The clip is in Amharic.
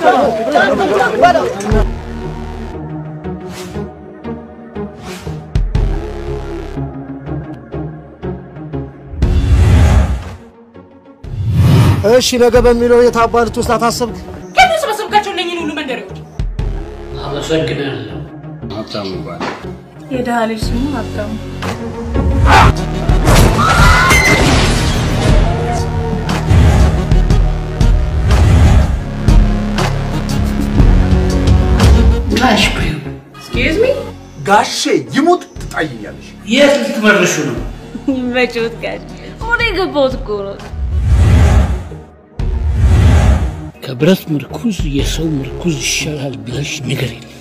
እሺ ነገ በሚለው የታባ ልትወስዳት አሰብክ? ከምን ሰበሰብካቸው እነኝህን ሁሉ መንደሬዎች? አመሰግናለሁ። ሀብታሙ ይባላል። የድሃ ልጅ ስሙ ሀብታሙ። ጋሽ በይው ኤክስኪውዝ ሚ ጋሼ ይሙት ትጣይኛለሽ። የት ልትመርሹ ነው? ይመችዎት ጋሽ ወደ የገባሁት እኮ ነው። ከብረት ምርኩዝ የሰው ምርኩዝ ይሻላል ብለሽ ንገሪልኝ።